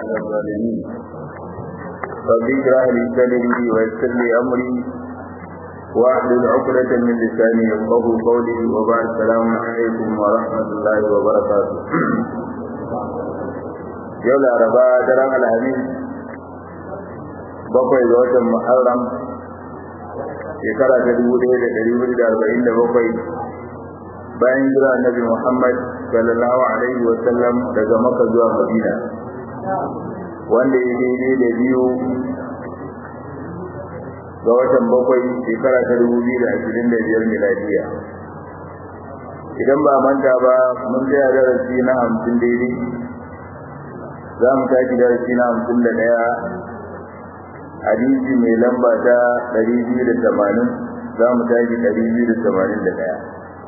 على الظالمين رب اشرح لي صدري ويسر لي امري واحلل عقدة من لساني يفقه قولي وبعد السلام عليكم ورحمة الله وبركاته يوم الأربعاء درام الحديث bakwai ga watan Muharram shekara ta dubu ɗaya da ɗari hudu da arba'in da bakwai bayan jira annabi Muhammad sallallahu alaihi wa sallam daga Makka zuwa Madina wanda ya daidai da biyu ga watan bakwai shekara ta dubu biyu da ashirin da biyar miladiya idan ba manta ba mun tsaya darasi na hamsin daidai za mu tashi darasi na hamsin da ɗaya hadisi mai lamba ta ɗari biyu da tamanin za mu tashi ɗari biyu da tamanin da ɗaya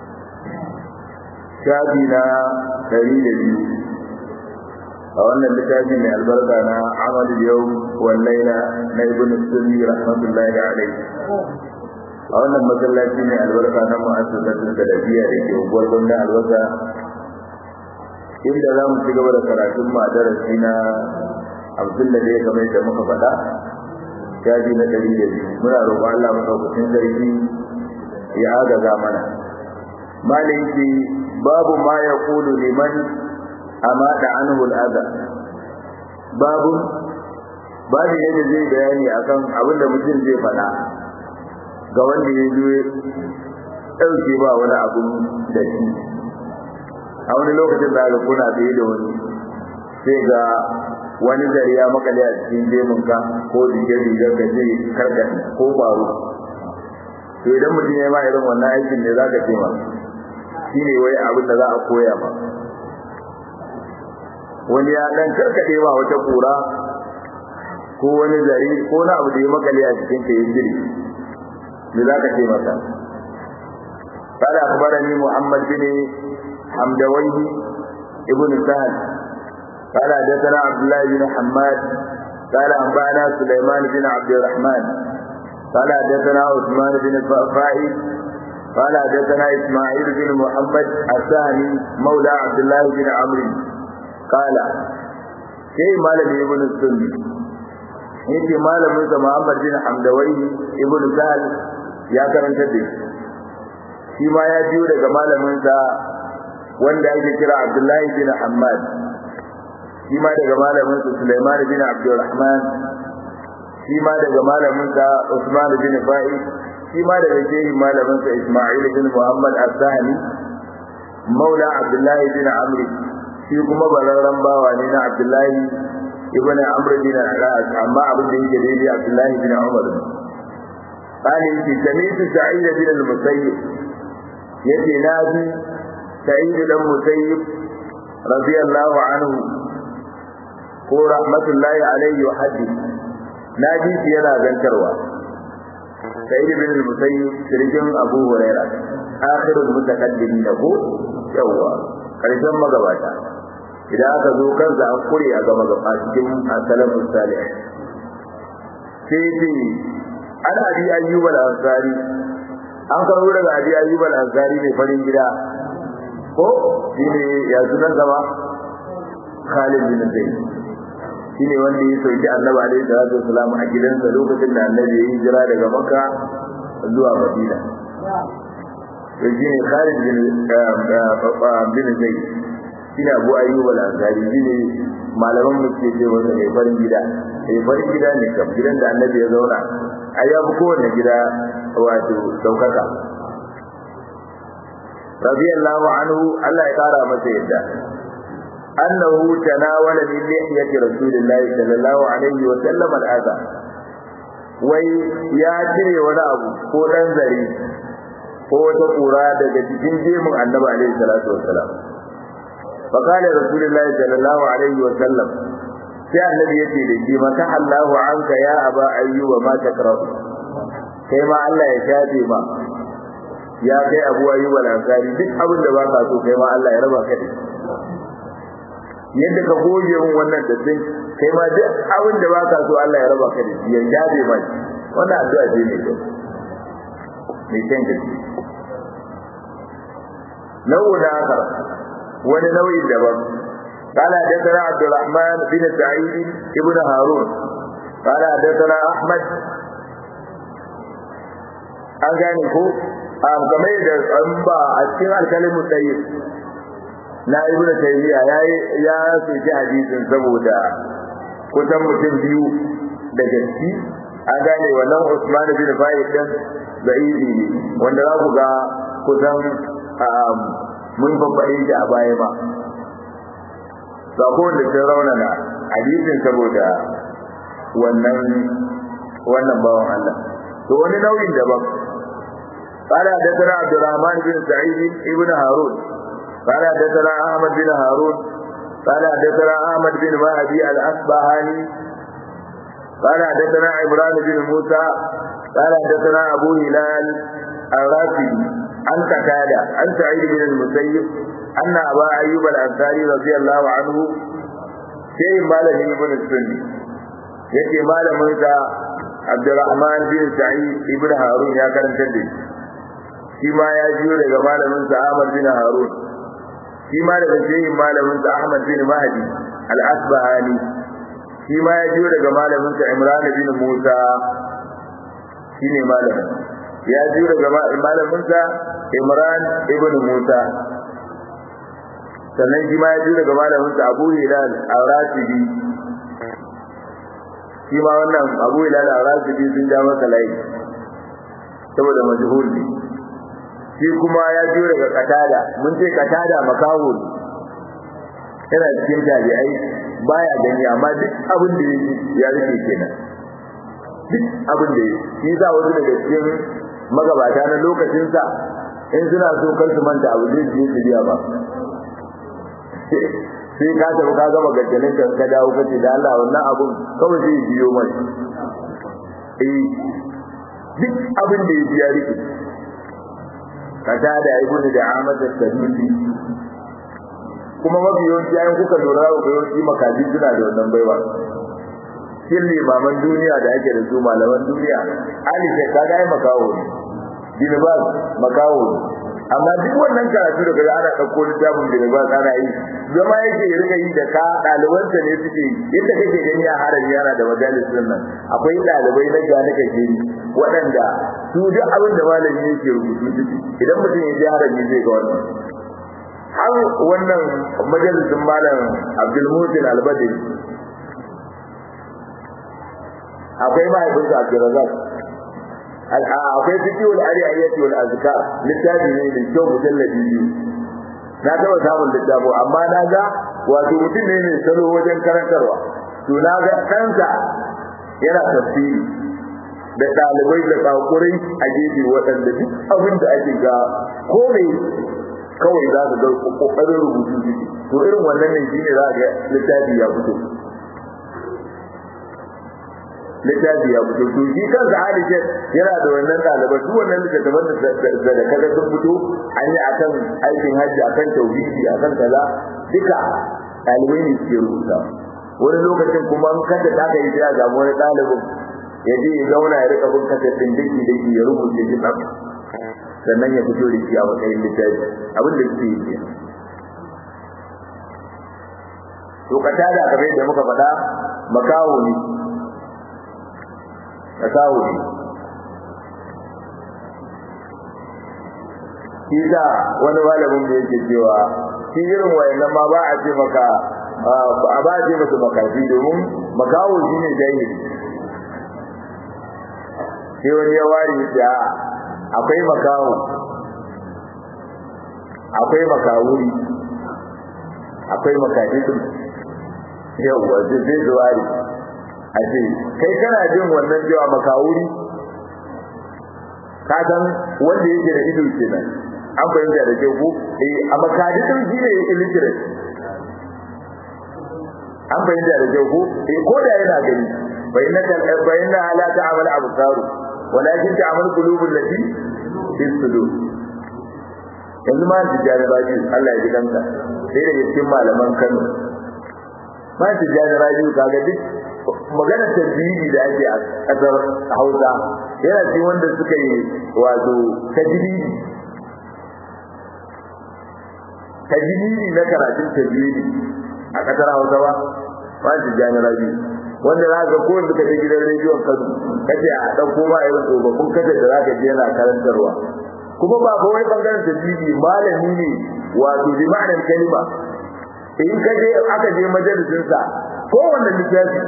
shafi na ɗari da biyu a wannan littafi mai albarka na amal yau wallaila na ibn sunni rahmatullahi alaihi a wannan masallaci mai albarka na mu'assasatul salafiya da ke unguwar gwamnan albasa inda za mu ci gaba da karatun mu a darasi na hamsin da ɗaya kamar yadda muka faɗa shafi na ɗari da biyu muna roƙon Allah maɗaukacin sarki ya agaza mana malin ce babu ma ya kulu liman amada anhu al'adha babu babu yadda zai bayani akan abin da mutum zai faɗa ga wanda ya zo ɗauke ba wani abun da shi a wani lokacin da kuna tsaye da wani sai ga wani zari ya makale a cikin jeminka ko rigar ka zai karka ko baro to idan mutum ya ma irin wannan aikin ne za ka ce ma shi ne wai abin da za a koya ma wani ya dan karkade ba wata kura ko wani zari ko na abu da ya makale a cikin ka yin jiri me za ka ce masa قال أخبرني محمد بن حمدويه ابن سهل قال حدثنا عبد الله بن حماد قال أنبأنا سليمان بن عبد الرحمن قال حدثنا عثمان بن الفائد قال حدثنا إسماعيل بن محمد الثاني مولى عبد الله بن عمرو قال شيء مالك ابن السني yake malamin sa Muhammad bin Hamdawai ibn Sa'al ya karanta da shi ma ya biyo daga malamin sa wanda ake kira Abdullahi bin Hammad shi ma daga malamin sa Sulaiman bin Abdurrahman shi ma daga malamin sa Usman bin Fa'i shi ma daga shehin malamin sa Isma'il bin Muhammad As-Sahmi Maula Abdullahi bin Amr shi kuma bararran bawa ne na Abdullahi ibn Amr bin Al-As amma abin da yake daidai Abdullahi bin Umar قال يجي سميت سعيد بن المسيب يجي نادي سعيد بن المسيب رضي الله عنه ko rahmatullahi alaihi wa haddi na ji shi yana zantarwa sai ibn al-musayyib sirjin abu huraira akhirul mutaqaddimin ko yawa karshen magabata idan aka zo kansa an kure a gaba gaba cikin salafus salih sai ce ana abi ayyub al-ansari an karo daga abi ayyub al-ansari ne farin gida ko shine ya sunan zama Khalid bin Zaid shine wanda ya sauki annabi alaihi salatu wasalam a gidansa lokacin da annabi ya hijira daga makka zuwa madina to shine khalid bin bin zaid shine abu ayyub al-ansari shine malaman mu ke ce wanda mai farin gida mai farin gida ne kam gidan da annabi ya zauna ai ya fi kowanne gida wato daukaka radiyallahu anhu Allah ya kara masa yadda أنه تناول من لحية رسول الله صلى الله عليه وسلم الأذى wai ya cire wani abu ko dan zare ko wata kura daga cikin jemin annabi alaihi salatu wassalam fa qala rasulullah sallallahu alaihi wasallam sai annabi yace da shi maka Allahu anka ya aba ayyuba ma takrahu kai ma Allah ya shafe ma ya kai abu ayyuba al-ansari duk abin da baka so kai ma Allah ya raba ka da yadda ka goge mun wannan da sai kai ma duk abin da baka so Allah ya raba ka da shi ya jabe ma wannan addu'a ce ne ko mai kyan gaske nau'u da haka wani nau'in daban قال حدثنا عبد الرحمن بن سعيد ابن هارون قال حدثنا احمد an gane ko a game da an ba a cikin alkalimu tsaye na ibn tayyiya ya ya soki hadisin saboda kusan mutum biyu da gaski an gane wannan Usman bin Fa'id din zaidi ne wanda za ku ga kusan mun babbaɗe shi a baya ba sako da sun raunana hadisin saboda wannan wannan bawan Allah to wani nauyin daban قال حدثنا عبد الرحمن بن سعيد ابن هارون قال حدثنا احمد بن هارون قال حدثنا احمد بن مهدي الاصبهاني قال حدثنا عمران بن موسى قال حدثنا ابو هلال الرافدي عن قتاده عن سعيد بن المسيب ان ابا ايوب الانصاري رضي الله عنه شيء مالك ابن السني yake malamin sa Abdurrahman bin Sa'id ibn Harun ya karanta da shi ma ya jiyo daga malamin sa Ahmad bin Harun shi ma daga shehin malamin sa Ahmad bin Mahdi al-Asbahani shi ma ya jiyo daga malamin sa Imran bin Musa shine malamin ya jiyo daga malamin sa Imran ibn Musa sannan shi ma ya jiyo daga malamin sa Abu Hilal al-Rasibi shi ma wannan Abu Hilal al-Rasibi sun ja masa layi saboda majhul ne shi kuma ya jiyo daga katada mun ce katada makawo yana cikin tabi'ai baya gani amma duk abin da ya rike kenan duk abin da shi za wasu daga cikin magabata na lokacinsa in suna so kar su manta abu zai je su biya ba sai ka tafi ka gama gajjalin ka ka dawo kace da Allah wannan abun kawai zai biyo mai eh duk abin da ya biya rike katada ibnu da Ahmad al-Sadusi kuma mafi yawanci ayin kuka lura ga yawanci makaji suna da wannan baiwa shin limaman duniya da ake da su malaman duniya ali sai kaga ai makawo ne dinibas makawo ne amma duk wannan karatu da kaga ana dauko littafin dinibas ana yi zama yake ya rika yi da ka ɗalibansa ne suke yi yadda kake gani a harami yana da majalisun nan akwai ɗalibai na gane kake yi waɗanda su duk abin da malami yake rubutu ciki idan mutum ya je harami zai ga wannan har wannan majalisun malam Abdul Mutin Albadri akwai mahaifinsa Abdulrazak akwai fiqhul ariyayyati wal azkar littafi ne da kyau mujalladi biyu na taba samun littafo amma na ga wato mutum ne mai salo wajen karantarwa to na ga ɗansa yana tafsiri da ɗalibai da kakurai a gefe waɗanda duk abin da ake ga ko ne kawai za su ga kokarin rubutu ciki to irin wannan ne shine za ga littafi ya fito littafi ya fito to shi kansa Aisha yana da wannan ɗalibai duk wannan littattafan da da kaga sun fito an yi akan aikin hajji akan tauhidi akan kaza duka ɗalibai ne suke rubuta wani lokacin kuma an kada ta kai sai a samu wani ɗalibin ya je ya zauna ya rika bin kasar ɗin daki daki ya rubuce shi tsaf sannan ya fito da shi a matsayin littafi abin da suke yi to kata da kamar yadda muka faɗa makawo ne makawo ne shi da wani malamin da yake cewa shi irin wayannan ma ba a ce maka a ba a ce masa makafi domin makawo shi ne jahili sai wani ya ware da akwai makawo akwai makawuri akwai makadidin yawwa zai zuwari a ce kai kana jin wannan cewa makawuri ka san wanda yake da ido kenan an fahimta da kyau ko eh a makadidin shi ne illiterate an fahimta da kyau ko eh ko da yana gani bayyana bayyana ala ta'amal absaru walakin ta'amal qulubul lati fi sudur yanzu ma tijjani raji Allah ya ji kanka sai daga cikin malaman Kano ma tijjani raji kaga duk magana tajwidi da ake a kasar Hausa yana cikin wanda suka yi wato tajwidi tajwidi na karatun tajwidi a kasar hausa ba ba shi jani rabi wanda za ka ko da kaje gidan rediyon kano kace a ɗauko ma irin tsofaffin kace da za ka je yana karantarwa kuma ba ba wai bangaren tajwidi malami ne wato bi ma'anar kalima in ka je aka je majalisin sa kowanne littafi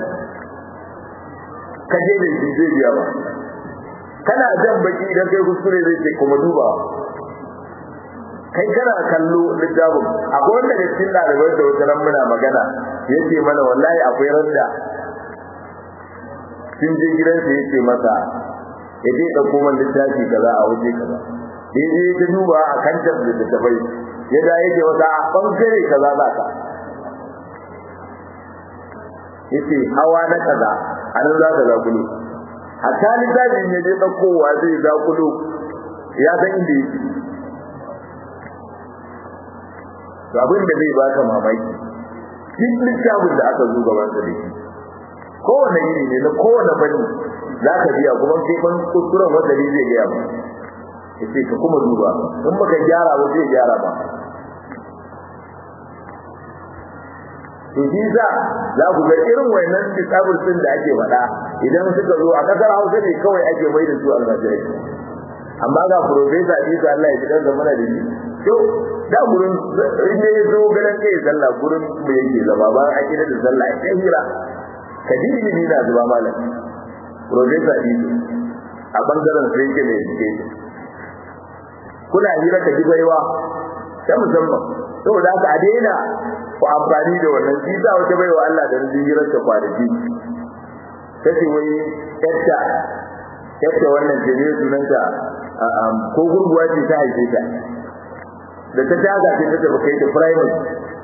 ka je da shi zai biya ba kana jan baki idan kai kuskure zai ce kuma duba kai kana kallo littafin akwai wanda da cikin ɗalibai da wata ran muna magana yace mana wallahi akwai randa sun je gidansa yace masa ya je ɗauko man littafi kaza a waje kaza ya je ta duba a kan da littattafai ya da yake wata a ɓangare kaza za ka yace hawa na kaza a nan za ka zakulu hatta littafin ya je ɗaukowa zai zakulu ya san inda yake to abin da zai baka mamaki duk littafin da aka zo gaban sa da shi kowane iri ne na kowane fanni za ka biya kuma kai ban kuskuren wanda ne zai gaya ba ya ce ka kuma duba in baka gyara ba zai gyara ba to shi za za ku ga irin wayannan disable din da ake faɗa idan suka zo a kasar Hausa ne kawai ake mai da su almajirai amma ga professor Isa Allah ya ji dan zamana da shi to da gurin in ya zo ganin kai sallah gurin me yake zama ba a kira da sallah ya hira ka ji ilimi na zuba malam professor Isa a bangaren sai yake da education kuna hira ka ji baiwa ta musamman saboda haka a daina ku amfani da wannan shi sa wata baiwa Allah da rijin hirar ta kwanaki kace wai yatta yatta wannan ce ne sunanta ko gurguwa ce ta haife ta da ta daga ce ta tafi kai ta primary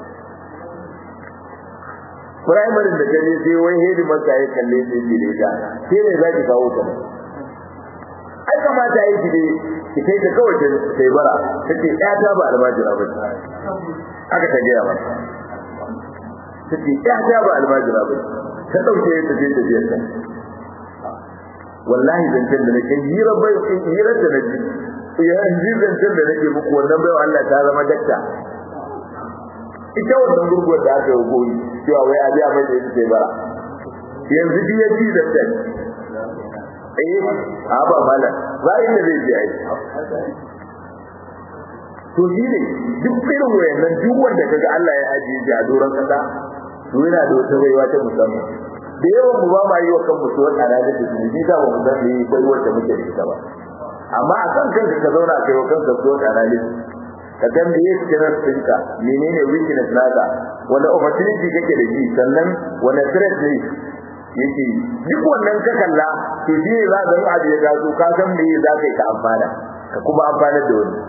primary da ta ne sai wai hedi masa ya kalle sai ce da ita sai ne za ki kawo ta ai kamata yi ki dai ki kai ta kawai sai bara tace ya ta ba almajira ba aka ta gaya mata tace ya ta ba almajira ba ta dauke ta je ta biyar ta wallahi zancen da nake hira bai hira da nake yanzu zancen da nake muku wannan bai Allah ta zama dakta ita wannan gurguwar da aka yi goyi cewa wai a biya mai da ita sai bara yanzu biya ji da ta eh a ba malam ba inda zai je ai to shi ne duk irin wayannan duk wanda kaga Allah ya ajiye shi a doron kasa to yana da wata baiwa ta musamman da yawan mu ba ma yi wa kanmu to wata da ta shi ni da ba mu san me baiwar da muke da ita ba amma a kan kanka ka zauna kai wa kanka to wata da ka san me yake cikin tsinka menene weakness naka wanda opportunity kake da shi sannan wanda threat ne yake duk wannan ka kalla to shi ne za ka ga abu ya gazo ka san me za ka yi ka amfana ka kuma amfana da wani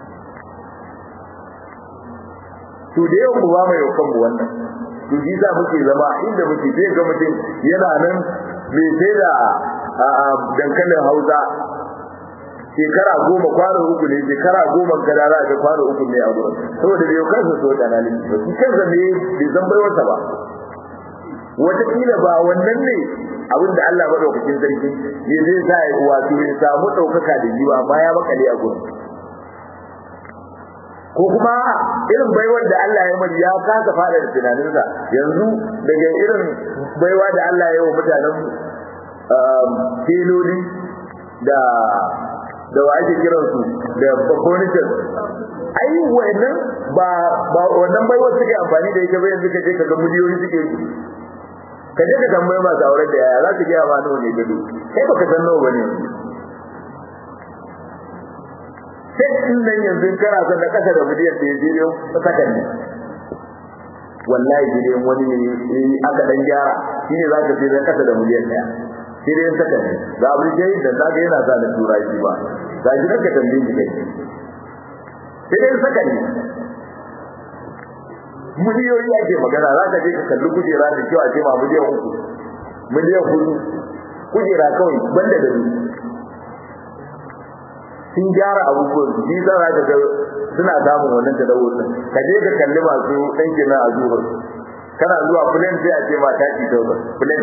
to da yawan mu ba mai yau kanmu wannan to shi za muke zama inda muke zai ga mutum yana nan mai sai da dankalin hausa shekara goma kwano uku ne shekara goma gada za ga kwano uku ne a gurin saboda bai kansa so da nan ba shi kansa ne bai san baiwarsa ba wataƙila ba wannan ne abin da Allah madaukakin sarki ya zai sa ya wato ya samu ɗaukaka da jiwa amma ya makale a gurin ko kuma irin baiwar da Allah ya mai ya kasa fada da tunaninsa yanzu daga irin baiwa da Allah ya yi wa mutanen filoli da da wa ake kiran su da furniture ai wannan ba ba wannan baiwar suke amfani da ita ba yanzu kaje kaga miliyoyi suke ka je ka tambaye masu aure da yaya za su gaya ma nawa ne gado kai baka san nawa bane sai in nan yanzu kana son da kasa da miliyan da yaje ne sakan ne wallahi gidan wani ne aka dan gyara shine za ka sai da kasa da miliyan daya sai dai sakan ne ga abin da yake da ga yana sa da turai ba ga shi ka tambaye shi kai sai dai sakan ne miliyoyi ake magana za ka je ka kalli kujera da kyau a ce ma miliyan uku miliyan hudu kujera kawai banda da ni sun gyara abubuwan su za za ka ga suna samun wannan tadawur din ka je ka kalli masu ɗanke na a zuhur kana zuwa fulen sai a ce ma taki tauba fulen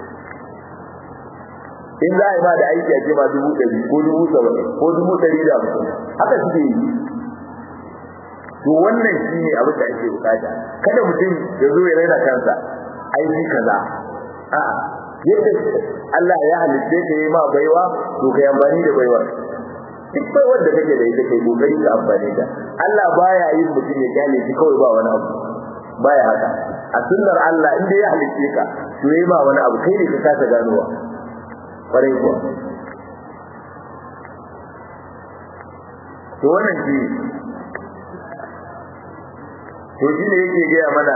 in za a yi ma da aiki a ce ma dubu ɗari ko dubu saba'in ko dubu ɗari da hamsin haka suke yi to wannan shine abin da ake bukata kada mutum ya zo ya raina kansa aiki kaza a'a yadda Allah ya halitta ka yi ma baiwa to kai amfani da baiwar duk baiwar da kake da ita kai kokari ka amfani da Allah baya yin mutum ya kyale shi kawai ba wani abu baya haka a sunnar Allah inda ya halitta ka to yi ma wani abu kai ne ka kasa ganowa kwarai kuwa to wannan shi to shi ne yake gaya mana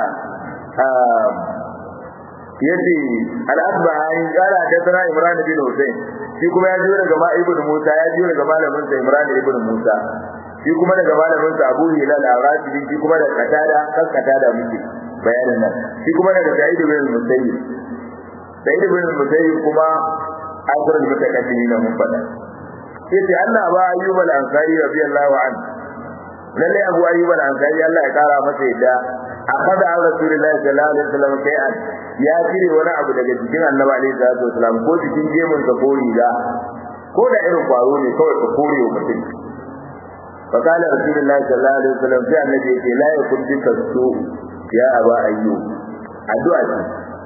yace al-asbahani qala hadathana imran bin husayn shi kuma ya jiyo daga ibn musa ya jiyo daga malamin sa imran ibn musa shi kuma daga malamin sa abu hilal al-rashidi shi kuma daga qatada kan qatada muke bayanin nan shi kuma daga sa'id ibn musayyib sa'id ibn musayyib kuma akhiru al-mutaqaddimin mun fada yace Allah ba ayyub al-ansari radiyallahu anhu lalle abu ayyub al-ansari Allah ya kara masa yadda akhadha an rasulillahi sallallahu alaihi wasallam kai'an ya cire wani abu daga jikin annabi alaihi salatu wasallam ko jikin gemun sa ko riga ko da irin kwaro ne kawai ka kore wa mutum fa kana rasulullahi sallallahu alaihi wasallam sai annabi ya ce la yakun bika su ya aba ayyub addu'a ce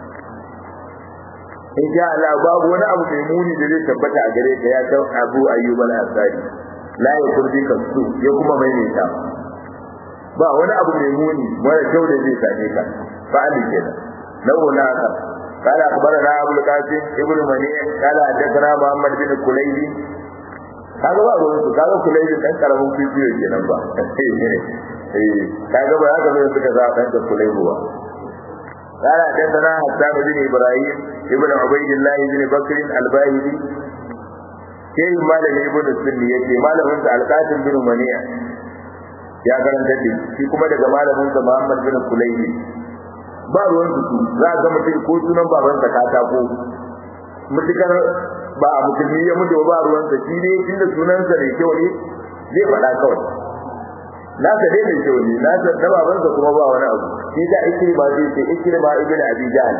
insha Allah babu wani abu mai muni da zai tabbata a gare ka ya san abu ayyub al-ansari la yakun bika su ya kuma maimaita ba wani abu mai muni mara kyau da zai same ka fa'ali kenan lahu na ka قال اخبرنا ابو القاسم ابن منيع قال حدثنا محمد بن كليبي kaga ba ruwan su kaga kulaybi dan karamin fifiyo kenan ba eh kaga ba haka ne suka za dan da kulaybi ba قال حدثنا حسان بن ابراهيم ابن عبيد الله بن بكر الباهلي sai malam ibn sunni yake malamin sa alqasim bin mani'a ya karanta da shi kuma daga malamin sa Muhammad bin Kulaybi ba ruwan su za ga mutum ko sunan baban sa katako mutukar ba a musulmi ya mutu ba ruwan sa shi ne inda sunan sa ne kyau ne zai faɗa kawai na sa dai mai kyau ne na sa da baban sa kuma ba wani abu shi da ake ba zai ce ikrima ibn abi jahl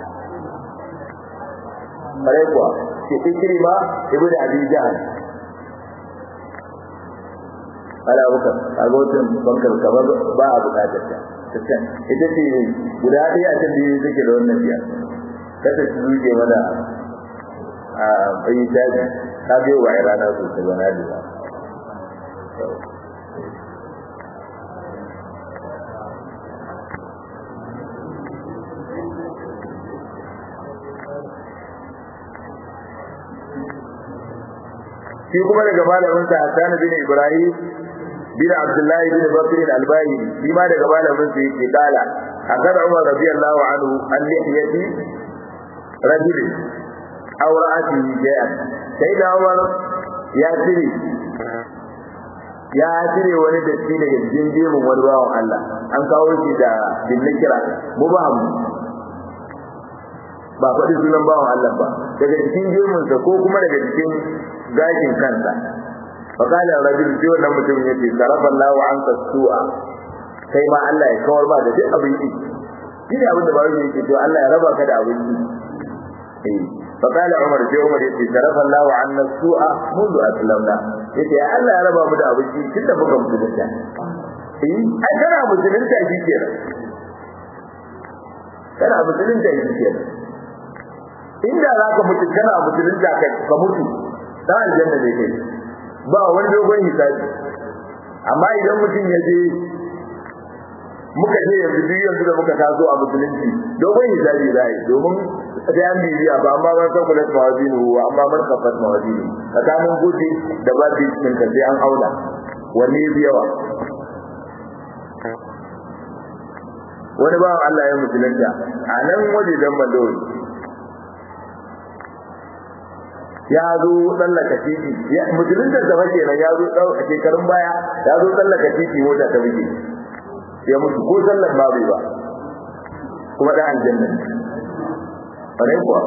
bare kuwa ce ikrima ibn abi jahl ala bukar kaga wajen bankar kamar ba a bukatar ta ita ce guda ɗaya a can biyu take da wannan biya kada su zuke mana a bayi daji ta biyo ba a rana sosai ba na lura shi kuma daga malamin sa Hassan bin Ibrahim bin Abdullah bin Bakr al-Albani shi ma daga malamin sa yake kala akan Umar radiyallahu anhu an lihiyati rajul aw ra'ati jay'an sai da Umar ya tire ya tire wani datti daga cikin jemin wani bawan Allah an kawo shi da bin kira mubaham ba faɗi sunan bawan Allah ba daga cikin jeminsa ko kuma daga cikin gashin kansa fakala rajul sai wannan mutum yace sarafa Allah wa anka su'a kai ma Allah ya kawar ba da duk abin yi shi ne abin da ba yake to Allah ya raba ka da abin yi eh fakala Umar sai Umar yace sarafa Allah wa anna su'a mundu aslamna yace Allah ya raba mu da abin yi tunda muka musulunta eh ai kana musulunta shi kenan kana musulunta shi kenan inda zaka mutu kana musulunta ka mutu dan aljanna ne kai ba wani dogon hisabi amma idan mutum ya je muka je yanzu duk yanzu da muka taso a musulunci dogon hisabi za yi domin sai an bibiya ba amma man san kula mawazinu wa amma man kafat mawazinu tsakanin gudu da ba bi cikin ka sai an auna wanne bi yawa wani ba Allah ya musulunta a nan waje dan mandori ya zo tsallaka titi ya musulunta da fake nan ya zo a shekarun baya ya zo tsallaka titi mota ta buge ya mutu ko sallar ma bai ba kuma da aljanna bare kuwa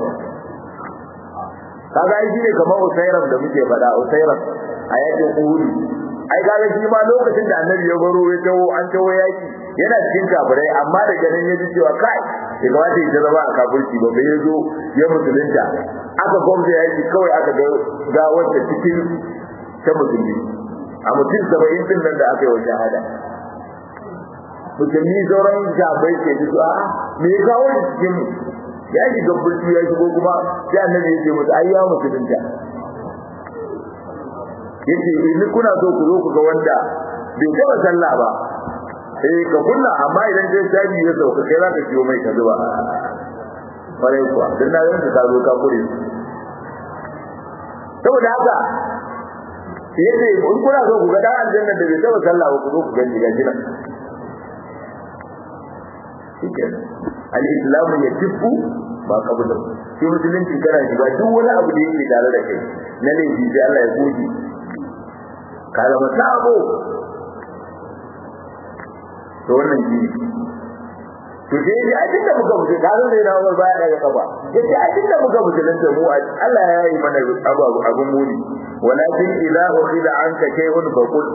kaga ai shine kamar usairam da muke faɗa usairam a yakin uhud ai kaga shi ma lokacin da annabi ya baro ya tawo an tawo yaki yana cikin kafirai amma daga nan ya ji cewa kai ya kamata ya zama a kafirci ba bai zo ya musulunta aka gwamza yaki kawai aka ga ga wanda cikin ta musulmi a mutum saba'in din nan da aka yi wa shahada musulmi sauran jabai ke ji a me ya kawo shi cikin ya shiga burtu ya shigo kuma sai annabi ya ce musu ai ya musulunta yace idan kuna so ku zo ku ga wanda bai taba sallah ba eh ka kunna amma idan dai shaji ya sauka kai za ka ciwo mai ka zuba kwarai kuwa dan na yanka ka zo ka kure saboda haka yace in kuna so ku ga dan aljanna da bai taba sallah ba ku zo ku ga diga gina al-islam ya tifu ba kabula shi musulunci kana shiga duk wani abu da yake tare da kai na laifi sai Allah ya goge ka zama sabo to wannan shi to sai dai a tunda muka mutu ka zo da Umar baya daga kafa yace a tunda muka mutu nan da mu Allah ya yi mana abu abun muni walakin idza ukhida anka shay'un faqul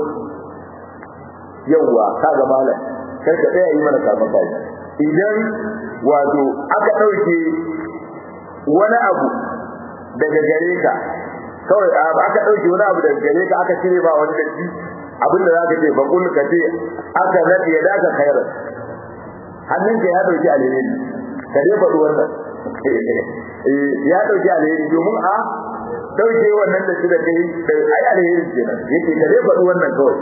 yawa kaga malam kar ka tsaya yi mana kafin kai idan wato aka dauke wani abu daga gare ka kawai aka dauke wani abu daga gare ka aka cire ba wani datti abin da zaka ce bakul ka ce aka nadi ya daka khairan hannunka ya dauki alheri ka dai faɗi wannan ya dauki alheri domin a dauke wannan da shi da kai ai alheri kenan yake ka dai faɗi wannan kawai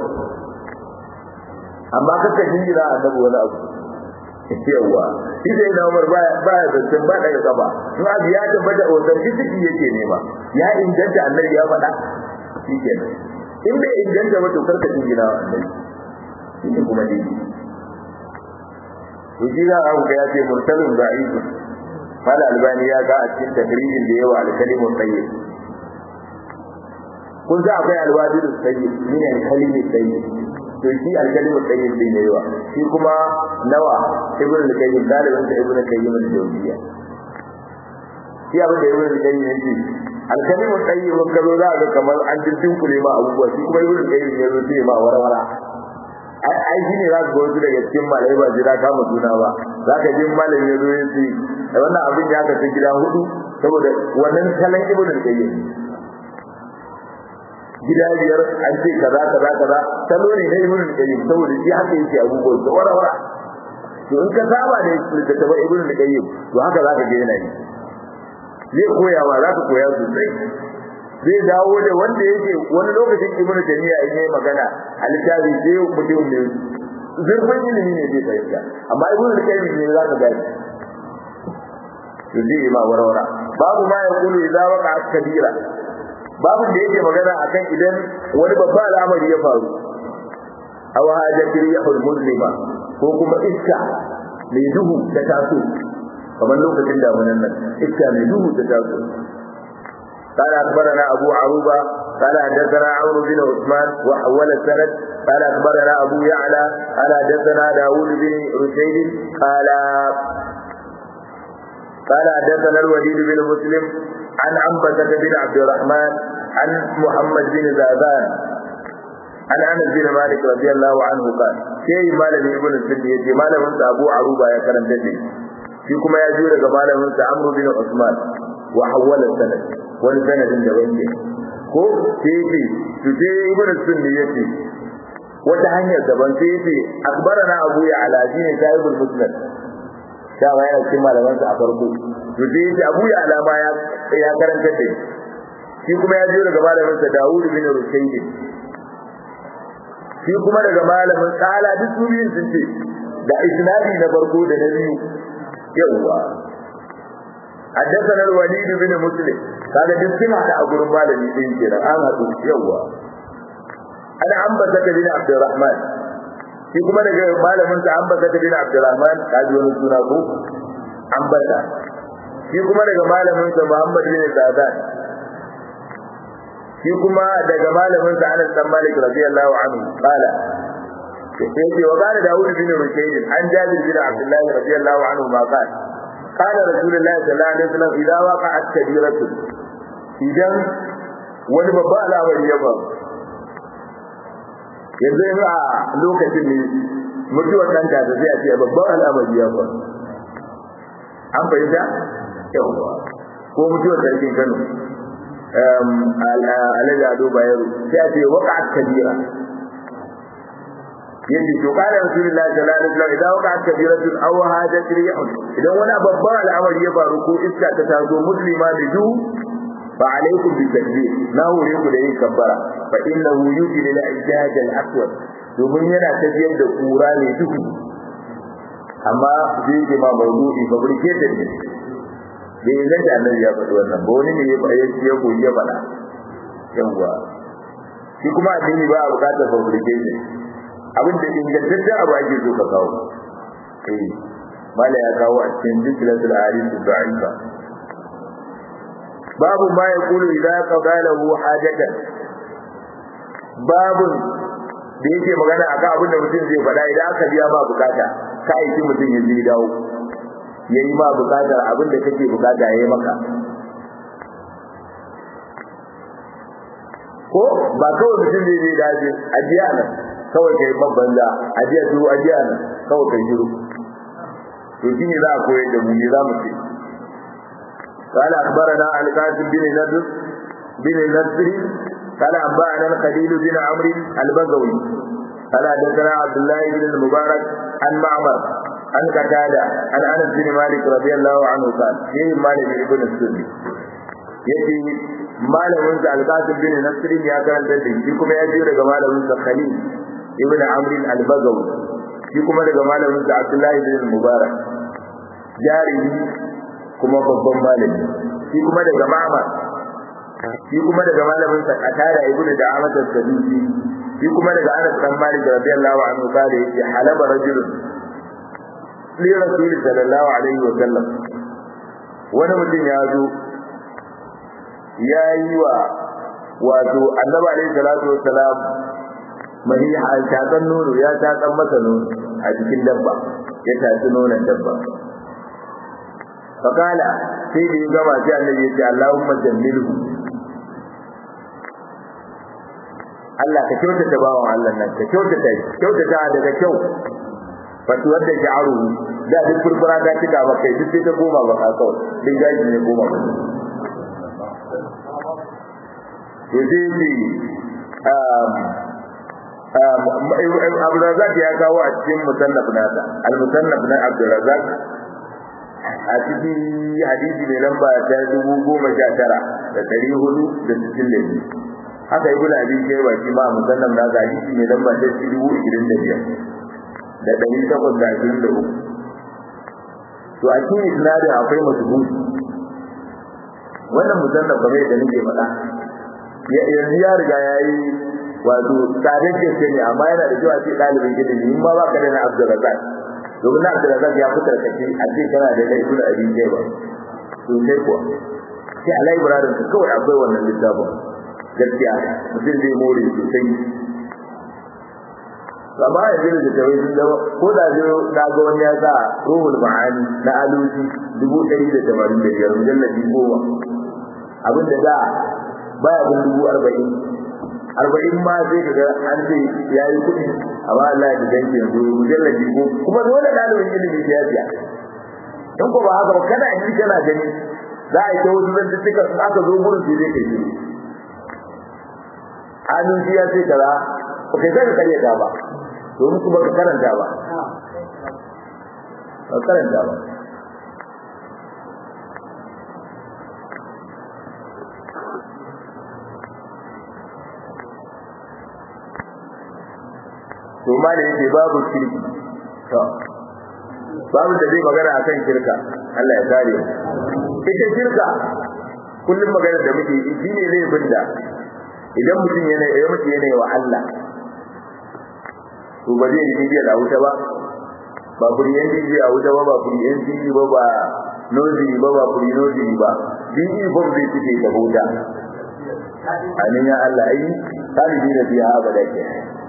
amma kaka jingira annabi wani abu yawa shi dai na Umar baya baya zancen ba daga gaba in abu ya tabbata authenticity yake nema ya inganta annabi ya faɗa shikenan in bai inganta ba to karka jingira annabi shi kuma dai to shi za a ga ya ce mursalun da'ifun mala albani ya ga a cikin tafsirin da yawa al-kalimun tayyib kun za akwai alwadidu tayyib min al-kalimun tayyib to shi al-kalimun tayyib din da yawa shi kuma nawa ibn al-qayyim dalibin da ibn al-qayyim al-jawziyya shi abin da ibn al-qayyim yake al-kalimun tayyib ka zo za ga kamar an jintin kule ma abubuwa shi kuma ibn al-qayyim ya zo sai ma warwara ai shi ne za ka wasu daga cikin malai ba jira kama suna ba za ka jin malam ya zo ya ce da wannan abin ya kasu gida hudu saboda wannan salon ibn al-qayyim gida biyar an ce kaza kaza kaza salo ne na ibn al-qayyim saboda shi haka yake abubuwan da wara wara to in ka saba da littattafan ibn al-qayyim to haka za ka ga yana yi zai koya ma za ka koya sosai zai dawo da wanda yake wani lokacin ibnu taymiya in yayi magana a littafi sai mutum ne zurfin ilimi ne zai fahimta amma ibnu taymiya ne za ka gani to zai ma warwara babu ma ya kulu idza waqa kabira babu da yake magana akan idan wani babba al'amari ya faru aw hajati rihul muslima ko kuma iska mai duhu ta taso kamar lokacin damunan nan iska mai duhu ta taso قال أخبرنا أبو عروبة قال حدثنا عمرو بن عثمان وحول السند قال أخبرنا أبو يعلى قال حدثنا داوود بن رشيد قال قال حدثنا الوليد بن مسلم عن عنبسة بن عبد الرحمن عن محمد بن زاذان عن انس بن مالك رضي الله عنه قال شيء مالك ابن السدي يجي مالك ابو عروبة يا كرم تدي shi kuma ya jiyo daga malamin sa Amr bin Usman wa hawala sanad wani sanadin da wanda ko sai yace to sai ibn sunni yace wata hanyar daban sai yace akbarana Abu ya ala shine sahibul musnad da wa yana cikin malaman sa a farko to sai yace Abu ya ala ma ya ya karanta da shi kuma ya jiyo daga malamin sa Dawud bin Rushayd shi kuma daga malamin tsala duk su biyun sun ce da isnadi na farko da na biyu yawwa حدثنا الوليد بن مسلم قال دسنا da gurin malami din kenan an hadu yawwa ana ambata bin Abdurrahman shi kuma daga malamin sa ambata bin Abdurrahman kaji wani suna ko ambata shi kuma daga malamin sa Muhammad bin Zadan shi kuma daga malamin sa Anas bin Malik radiyallahu anhu qala yake wa qala Dawud bin Rushayd an Jabir bin Abdullah radiyallahu anhu ma qala qala Rasulullah sallallahu alaihi wasallam idza waqa'at kabiratu idan wani babba al'amari ya faru yanzu in a lokacin ne mutuwar ɗan ta sai a ce babban al'amari ya faru an fahimta yawwa ko mutuwar sarkin Kano alhaji ado bayero sai a ce waqa'at kabira yace to kana rasulullahi sallallahu alaihi wasallam idan waka kabiratun aw hajat rihun idan wani babban al'amari ya faru ko iska ta tazo muslima da du fa alaikum bi takbir na hore ku da yin kabbara fa innahu yujri al ijaj al aswad domin yana tafiyar da kura ne duhu amma zai ke ma mawdu'i fabricated ne da yanzu da annabi ya faɗi wannan ba wani ne ya faɗa ya koyi ya faɗa yawwa shi kuma addini ba a buƙatar fabrication abin da ingantaccen abu ake so ka kawo eh mala ya kawo a cikin zikilatul hadith da'ifa babu ma yaqulu idza qada lahu hajatan babu da yake magana akan abin da mutum zai faɗa idan aka biya ma bukata ka aiki mutum ya je dawo yayi ma bukatar abin da kake bukata yayi maka ko ba kawai mutum zai je dace ajiya nan kawai kai babban da ajiya su ajiya nan kawai kai shiru to shine za a koyar da mu ne za mu ce قال أخبرنا القاسم بن نضر بن نصر قال أنبأنا الخليل بن عمرو البغوي قال حدثنا عبد الله بن المبارك عن معمر عن قتادة عن أنس بن مالك رضي الله عنه قال فيه مالك بن السني يجي malamin sa al-Qasim bin Nasr ya karanta da shi kuma ya ji daga malamin sa Khalil ibn Amr al-Bagawi shi kuma daga malamin sa Abdullah ibn Mubarak jarihi kuma babban malami shi kuma daga Ma'mar shi kuma daga malamin sa Qatada ibn Da'amat al-Sadusi shi kuma daga Anas bin Malik radiyallahu anhu kale yace halaba rajulun li rasul sallallahu alaihi wa sallam wani mutum ya zo ya yi wa wato annabi alaihi salatu wassalam mani a tatsan nono ya tatsan masa nono a cikin dabba ya tatsi nonon dabba fakala sai da ya gama sai annabi ya ce Allahumma jammilhu Allah ka kyautata bawan Allah nan ka kyautata kyautata daga kyau fatu wadda sha'aru da duk furfura ta cika ba kai duk sai ta koma ba ka kawai duk gaji ne koma ba to sai ce Abu Razak ya kawo a cikin musannaf nasa al-musannaf na Abdul Razak a cikin hadisi mai lamba ta dubu goma sha tara da ɗari hudu da sittin da biyu haka ibn abi shayba shi ma musannaf nasa hadisi mai lamba ta dubu ishirin da biyar da ɗari takwas da ashirin da uku to a cikin isnadin akwai masubuti wannan musannaf kamar yadda nake faɗa yanzu ya riga ya yi wato tsadar gaske ne amma yana da kyau a ce ɗalibin ilimi in ma ba ka da na abdulrazak domin na abdulrazak ya fitar kace a ce kana da na ibnu abi shayba to sai kuwa sai a library ka kawai akwai wannan littafin gaskiya mutum zai more sosai amma yanzu da tawai sun zama ko da zai na ga wani ya sa ruhul ma'ani na alusi dubu ɗari da tamanin da biyar mujallabi goma abinda da baya bin dubu arba'in arba'in ma sai ka ga an ce ya yi kuɗi amma Allah ya danke yanzu mujallabi ko kuma dole ɗalibin ilimi ya biya in ko ba haka ba kana yi kana gani za a yi ta wasu zantuttuka in aka zo gurin su zai kai shi alusi ya ce kaza ba kai sai ka karyata ba domin kuma ka karanta ba ka karanta ba to ma da yake babu shirki to babu da zai magana akan shirka Allah ya kare ita shirka kullum magana da muke yi shine zai binda idan mutum yana ya mutum yana wa Allah to ba zai yi da wuta ba ba kuriyan ji a wuta ba ba kuriyan ji ba ba nozi ba ba kuri nozi ba din ibon zai fice da wuta amin ya Allah ai talibi da biya abada ke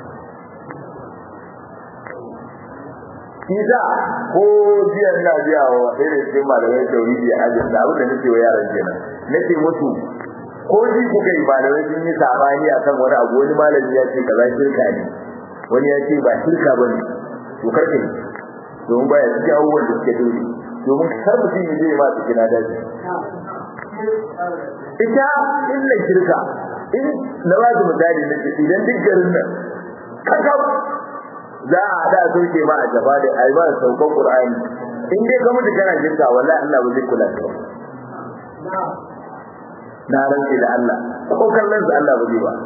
Kiza ko jiya ina biya wa ɗaya da cikin malamai tauhidi a ajin da abin da nake wa yaran kenan nake musu ko ji kuka yi malamai sun yi sabani akan wani abu wani malami ya ce kaza shirka ne wani ya ce ba shirka ba ne to karka ne domin baya cikin abubuwan da suke dole domin kar mutum ya je ma su gina daji ita illa shirka in na ba su misali na ce idan duk garin nan kakau za a hada a sauke ma a gaba da ai ba saukan qur'ani in dai ka mutu kana shirka wallahi Allah ba zai kula da kai na rantsi da Allah ko kallon sa Allah ba zai ba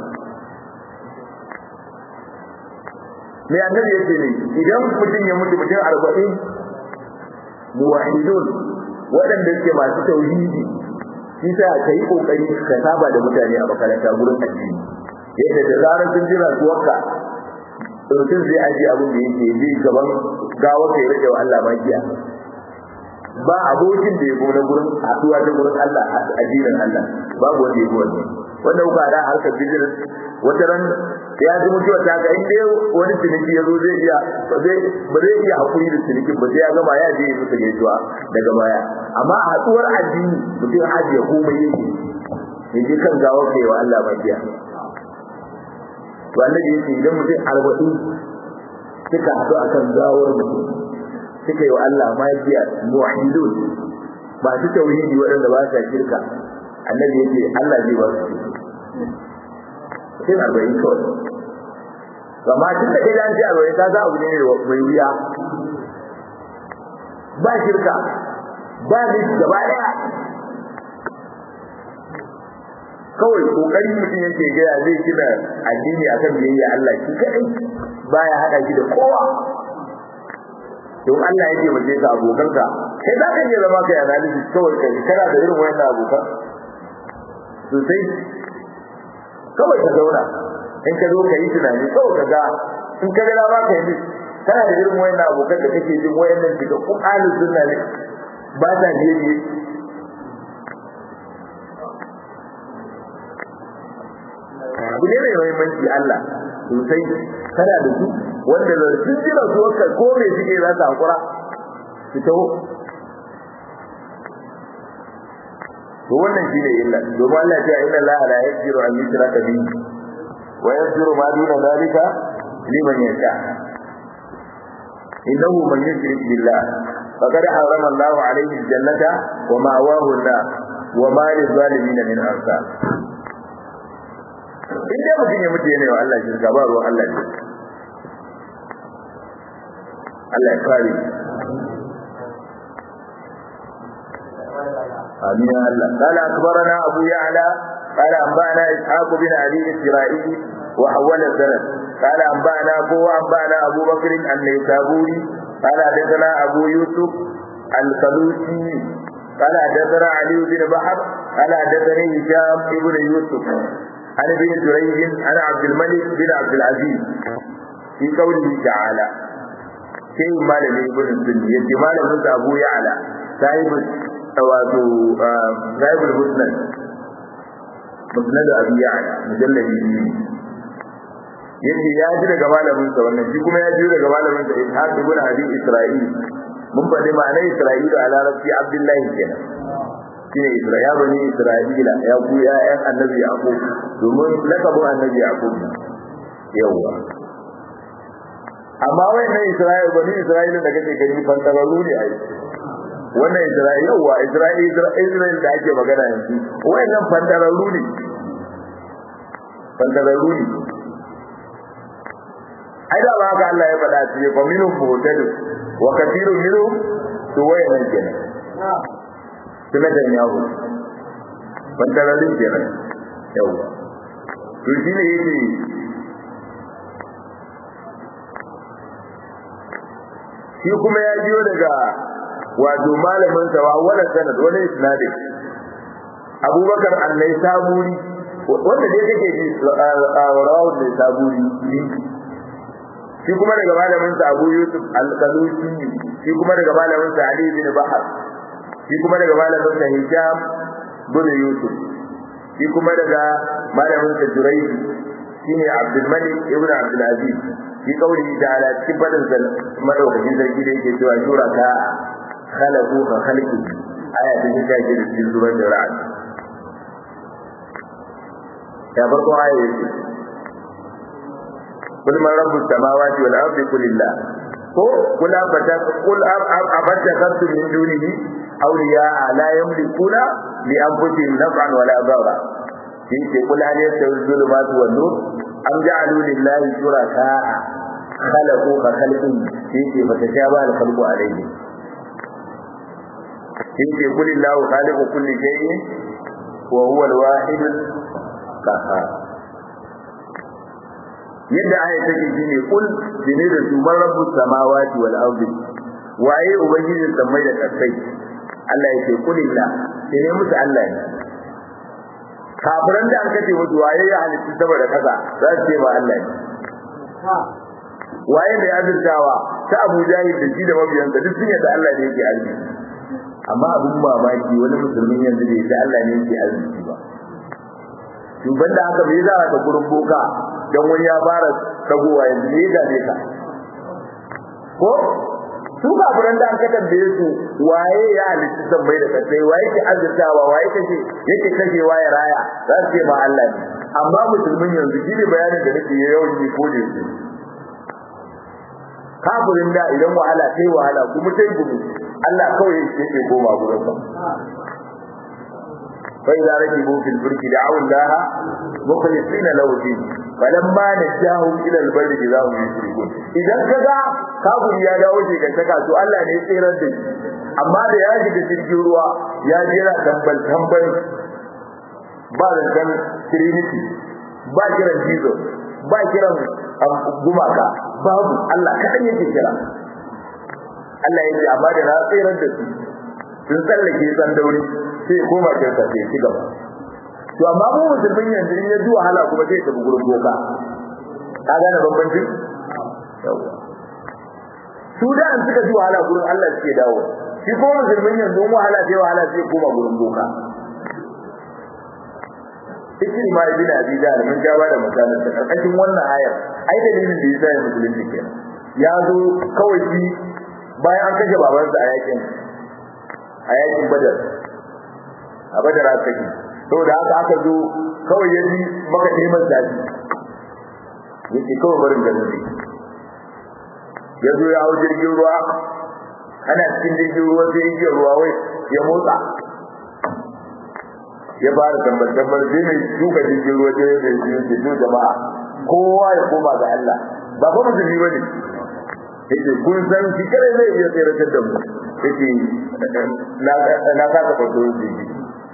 me annabi yake ne idan mutum ya mutu mutum arba'in muwahidun waɗanda suke masu tauhidi shi sa ka yi kokari ka saba da mutane a makaranta gurin addini yadda da zarar sun jira suwarka mutum zai ajiye abin da yake zai gaban gawa kai rage wa Allah makiya ba abokin da ya go na gurin haɗuwa ta gurin Allah addinin Allah babu wanda ya go wannan wanda kuka da harkar business wata ran ya ji mutuwa ta ga inda wani ciniki ya zo zai iya ba zai iya hakuri da cinikin ba sai ya gama ya je ya musu gaisuwa daga baya amma a haɗuwar addini mutum ajiye komai yake ya je kan gawa kai wa Allah makiya to annabi yake idan mutum arba'in suka haɗu akan gawar mutum suka yi wa Allah magiya muwahidun ba su tauhidi waɗanda ba sa shirka annabi yake Allah zai ba su sai arba'in kawai amma tun da kai an ce arba'in ka za abu ne mai wuya ba shirka ba ni gaba ɗaya kawai kokari mutum yake gaya zai gina addini akan biyayya Allah shi kadai baya hada shi da kowa don Allah yake mace ka abokanka kai za ka iya zama kai analysis kawai kai kana da irin wayannan abokan sosai kawai ka zauna in ka zo ka yi tunani kawai ka ga in ka ga dama ka yi kana da irin wayannan abokan da kake jin wayannan daga kun ahlus sunna ne ba ta biye abu ne mai muhimmanci Allah sosai kana da su wanda da sun ji da su ka ko me suke za su hakura su taho to wannan shine illa domin Allah ya ce inna Allah la yaghfiru an yushraka bihi wa yaghfiru ma duna zalika liman yasha innahu man yushrik billah faqad harrama Allah alayhi al-jannata wa ma'wahu an-nar wa ma lil-zalimin min ansar in dai mutum ya mutu yana wa Allah shirka ba ruwan Allah ne Allah ya kare آمين يا الله قال أخبرنا أبو يعلى قال أنبأنا إسحاق بن أبي إسرائيل وحول السند قال أنبأنا أبو أنبأنا أبو بكر النيسابوري قال حدثنا أبو يوسف الخلوسي قال حدثنا علي بن بحر قال حدثني هشام بن يوسف عن ابن جريج عن عبد الملك بن عبد العزيز في قوله تعالى شيء ما لم يكن السني يجي ما لم أبو يعلى صاحب wato zaibul musnad musnad abi ya'la mujalladi biyu yace ya ji daga malamin sa wannan shi kuma ya ji daga malamin sa ishaq ibn abi isra'il mun faɗi ma'anar isra'ila a larabci abdullahi kenan shine isra'ila bani isra'ila ya ku ya ƴan annabi yaqub domin lakabin annabi yaqub yawa amma wayannan isra'ila bani isra'ila da kake gani fantararru ne ai wannan Isra'ila yawa Isra'ila Isra'ila da ake magana yanzu wayannan fandararru ne fandararru ne ai da haka Allah ya faɗa ce fa minhum muhtadin wa kathirun minhum to wayannan kenan kuma da yawo fandararru kenan yawa to shi ne yake shi kuma ya jiyo daga wato malamin sa wa wala sanad wala isnad Abubakar annai saburi wanda dai kake ji rawu ne saburi shi kuma daga malamin sa Abu Yusuf al-Qalusi shi kuma daga malamin sa Ali bin Bahar shi kuma daga malamin sa Hisham bin Yusuf shi kuma daga malamin sa Jurayj shine Abdul Malik ibn Abdul Aziz shi kauli da ala cikin fadin sa madaukakin sarki da yake cewa shura ka khalaqu ka khalqi aya ta ta ce da cikin zuwan da ra'ad ya farko aya yake kul man rabbus samawati wal ardi qul lillah ko kul abata kul abata khasu min dunihi awliya la yamlikuna li anfusihim naf'an wala darra yake kul hal yastawi dhulumatu wan nur am ja'alu lillahi shuraka khalaqu ka khalqin yake fa tashaba al khalqu alayhi yake kulillahu khaliqu kulli shay'in wa huwa al wahid al qahhar yadda aya take shine kul dine da su man rabbus samawati wal ardi waye ubangijin samai da kasai Allah yake kulillah sai ne musu Allah ne kafiran da aka ce musu waye ya halitta saboda kasa za su ce ba Allah ne waye mai azurtawa ta Abu Jahil da shi da mabiyansa duk sun yadda Allah ne yake arziki amma abun mamaki wani musulmin yanzu da yake Allah ne yake arziki ba shugaban da haka bai za ka gurin boka dan wani ya fara tagowa yanzu ne ga ne ka ko su kafiran da aka tambaye su waye ya halitta sammai da kasai waye ke azurtawa waye kake yake kashewa ya raya za su ce ma Allah ne amma musulmin yanzu shi ne bayanin da nake yawan yi ko da yake kafirin da idan wahala sai wahala kuma sai gudu Allah kawai yake koma gurin sa فإذا ركبوا في الفلك دعوا الله مخلصين له الدين فلما نجاهم إلى البر إذا هم يشركون إذا كذا كافر يا dawo shi ga saka to Allah ne ya tsirar da shi amma da ya shiga cikin ruwa ya jira tambal tambal ba da kan trinity ba kiran jesus ba kiran gumaka babu Allah kadan yake kira Allah yake amma da na tsirar da su sun tsallake san dauri sai ya koma kirka sai ci gaba to amma mu musulmin yanzu in ya ji wahala kuma sai ya tafi gurin boka ka gane bambancin su da an suka ji wahala gurin Allah suke dawo shi ko musulmin yanzu in wahala sai wahala sai ya koma gurin boka Ikri ma ibn Abi Jahl mun ja ba da misalin ta karkashin wannan ayar ai dalilin da yasa ya musulunci kenan ya zo kawai shi bayan an kashe babansa a yakin a yakin Badar a badar aka yi saboda haka aka zo kawai ya ji maka neman zafi yake kawai barin da zai ya zo ya hau jirgin ruwa ana cikin jirgin ruwa sai igiyar ruwa wai ya motsa ya fara tambar-tambar sai mai duka jirgin ruwa sai mai biyu ke zo jama'a kowa ya koma ga Allah ba fa musulmi ba ne yake kun san shi kare zai iya tsere da mu yake na kasa fato jirgi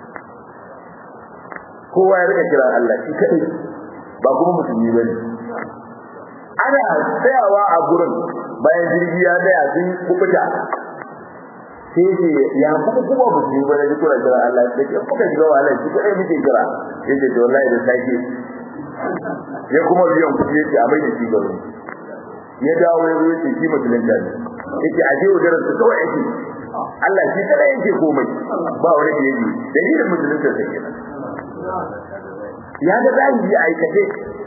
kowa ya rika kira Allah shi kadai ba kuma musulmi bane ana tsayawa a gurin bayan jirgi ya tsaya sun kubuta sai ce ya kuma kuma musulmi bane ji kira kira Allah sai ce kuka shiga wahala shi kadai muke kira yace to wallahi da sake ya kuma biyan kuɗi yace a mai da shi garo ya dawo ya zo yace shi musulmi ne yace a je wajen su kawai yake Allah shi kadai yake komai ba wani da yake dalilin musulunta sai kenan ya ga zahiri a aikace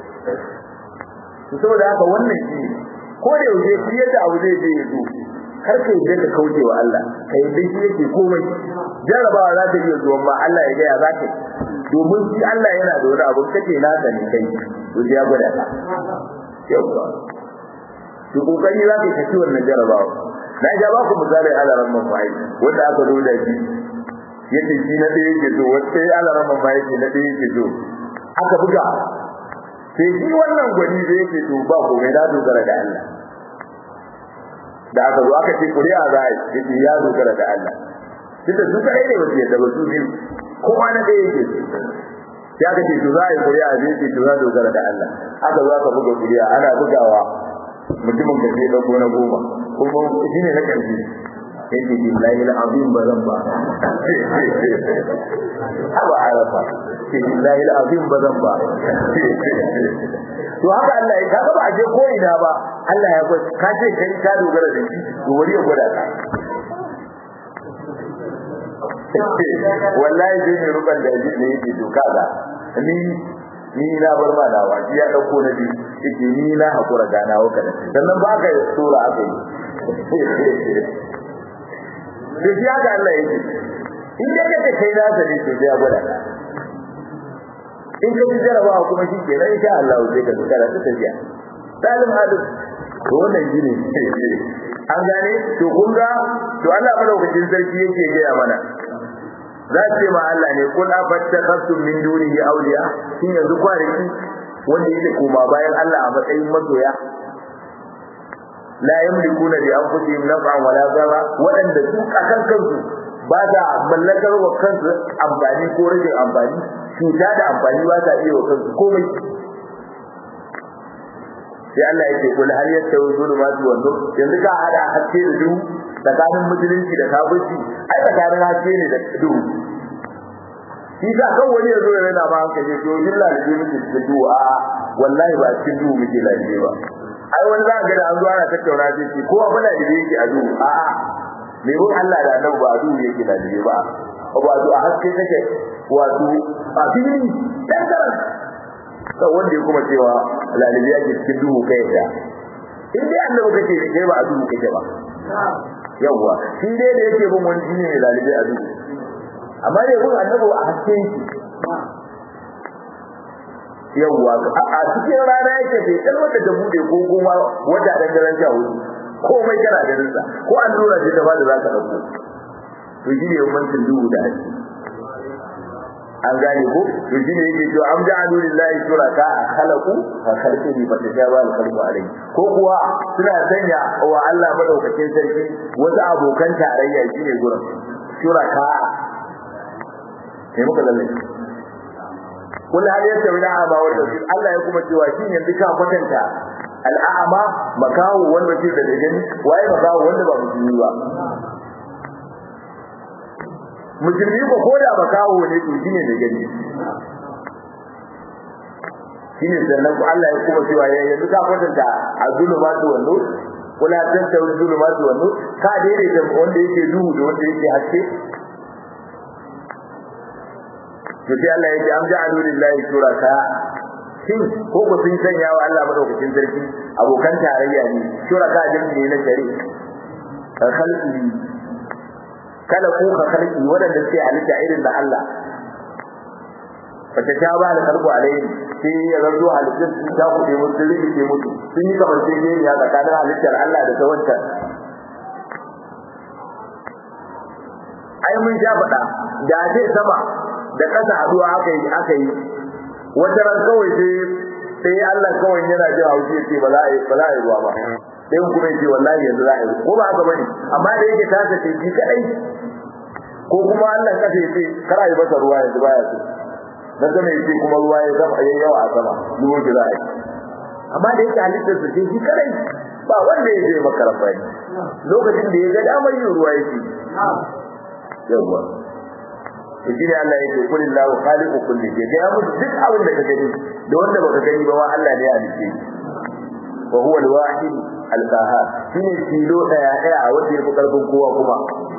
to saboda haka wannan shi ko da yaushe shi yadda abu zai je ya zo kar ka yi da kauce wa Allah ka yi dai shi yake komai jarabawa za ta iya zuwa ma Allah ya gaya za ta domin shi Allah yana da wani abu kace na da ne kai to ya gwada ka yawa to kokari za ka yi kaci wannan jarabawa na ja ba ku misali ala ramman bai wanda aka zo da shi yace shi na ɗaya yake so wata sai ala ramman bai yake na ɗaya yake so aka buga sai shi wannan gwani da yake to ba ko mai da dogara da Allah da aka zo aka ce kuri'a za a yi ya dogara da Allah tunda su kadai ne wasu yadda ba su biyu kowa na ɗaya yake ya aka ce to za a yi kuri'a zai ce to za dogara da Allah aka zo aka buga kuri'a ana bugawa mutumin ka sai ɗauko na goma kuma shi ne na ƙarshe yake billahi al-azim ba zan ba haba arafa ke billahi al-azim ba zan ba to haka Allah ya kaga ba a je ko ina ba Allah ya gwada ka ce kai ka dogara da shi to wani ya gwada ka wallahi sai ne ruban da ji ne yake doka ga ni ni na bar ma dawa shi ya dauko na bi yake ni na hakura gana waka da sannan ba ka sura aka yi da shi haka Allah yake in da kake kai na sani to ya gwada in ka jarabawa kuma shi ke nan insha Allah sai ka tsara ta tafiya salim hadu to wannan gine an gane to kun ga to Allah madaukakin sarki yake gaya mana za ce ma Allah ne kun afattakatum min dunihi awliya shin yanzu kwariki wanda yake koma bayan Allah a matsayin masoya la yamlikuna li anfusihim naf'an wala darra wadanda su akan kansu ba ta mallakar wa kansu amfani ko rage amfani cuta da amfani ba ta iya wa kansu komai sai Allah yake kul hal yastawi zulumatu wan nur yanzu ka hada haske da duhu tsakanin musulunci da kafirci ai tsakanin haske ne da duhu shi sa kan wani yazo ya rana ma hankali to yin lalace miki cikin duhu a wallahi ba cikin duhu muke lalace ba ai wani za ga da an zo ana tattauna sai ce ko abin da yake a duhu a a me ruwan Allah da annabi ba a duhu yake lalace ba ba a haske take wato a fili dan karan kan wanda ya kuma cewa lalibiya ke cikin duhu kai da in dai annabi kake kai ba a duhu kake ba yawwa shi dai da yake bin wani shine lalibi a duhu amma dai bin annabi a haske yawwa a cikin rana yake bai dan wanda ta bude ko kuma wata dan daren sha hudu komai kana ganin sa ko allura ce ta bada za ka dauko to shi ne bambancin duhu da haske an gane ko to shi ne yake cewa am ja'alu lillahi shuraka khalaqu fa khalqihi fa tajaba al khalqu alayhi ko kuwa suna sanya wa Allah madaukakin sarki wasu abokan tarayya shine gurin shuraka sai muka lalle kul hal yastawi al-a'ma wal basir Allah ya kuma cewa shi yanzu ka kwatanta al-a'ma makawo wanda ke da gani waye makawo wanda ba musulmi ba musulmi ko ko da makawo ne to shine da gani shine sannan ku Allah ya kuma cewa ya yanzu ka kwatanta azulumatu wa nur kula tattawi zulumatu wa nur ka daidaita wanda yake duhu da wanda yake haske to sai Allah ya ce am ja'alu lillahi shuraka shin ko ku sun sanya wa Allah madaukakin sarki abokan tarayya ne shuraka jami'i ne na shari'a khalqi kala ku ka khalqi wadanda suke halitta irin da Allah fata ta ba da karbu alaihi sai ya zarzo halittar su ta kuɗe musu rikice musu sun yi kamar sai ne ya tsakanin halittar Allah da ta wancan ai mun sha faɗa da ce sama da ƙasa haduwa aka yi aka yi wata ran kawai sai sai Allah kawai yana jin haushi ya ce ba za a yi ba za a yi ruwa ba sai kuma ya ce wallahi yanzu za a yi ko ba haka bane amma da yake tasa ce shi kadai ko kuma Allah kasa ya ce kar a yi masa ruwa yanzu baya so na sama ya ce kuma ruwa ya zama yayi yawa a sama ruwa da za a yi amma da yake halittar su ce shi kadai ba wanda ya je maka rafani lokacin da ya ga damar yin ruwa yake yawa to shine Allah yake kullu lahu khaliqu kulli shay ga musu duk abin da ka gani da wanda baka gani ba ma Allah ne ya halice wa huwa al-wahid al-qahhar shine tilo daya daya wanda yake karfin kowa kuma